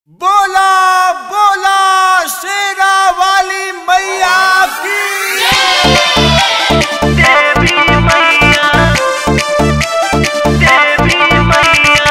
बोला बोला शेरा वाली मैया की देवी मैया देवी मैया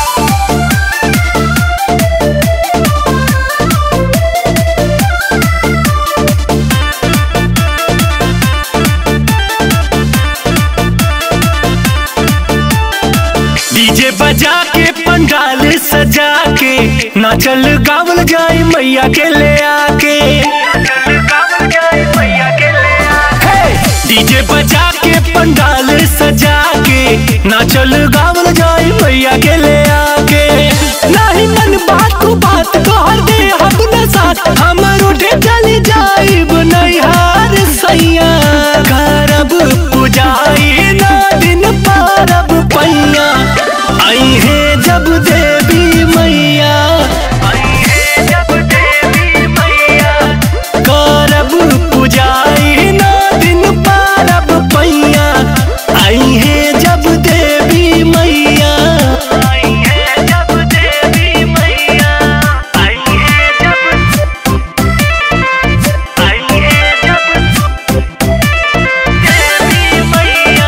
डीजे बजा के पंडाल सजा के नाचल गावल जाए मैया के ले आके गावल जाए मैया के ले आ डीजे बजा के पंडाल सजा के नाचल गावल जाए मैया के ले आके नहीं मन बात को बात कहर दे हम न साथ हमर उठे चली जाइब नैहार सैया करब पुजाई ना दिन पारब पैया आई है जब देवी मैया आई है जब देवी मैया करब पुजाई ना दिन पारब पैया आई है जब देवी मैया आई है जब देवी मैया आई है जब आई है जब देवी मैया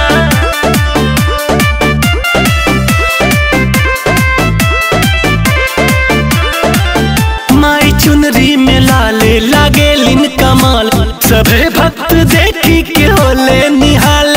माई चुनरी में लाले लागे लिन कमाल सभे भक्त देखी के होले निहाल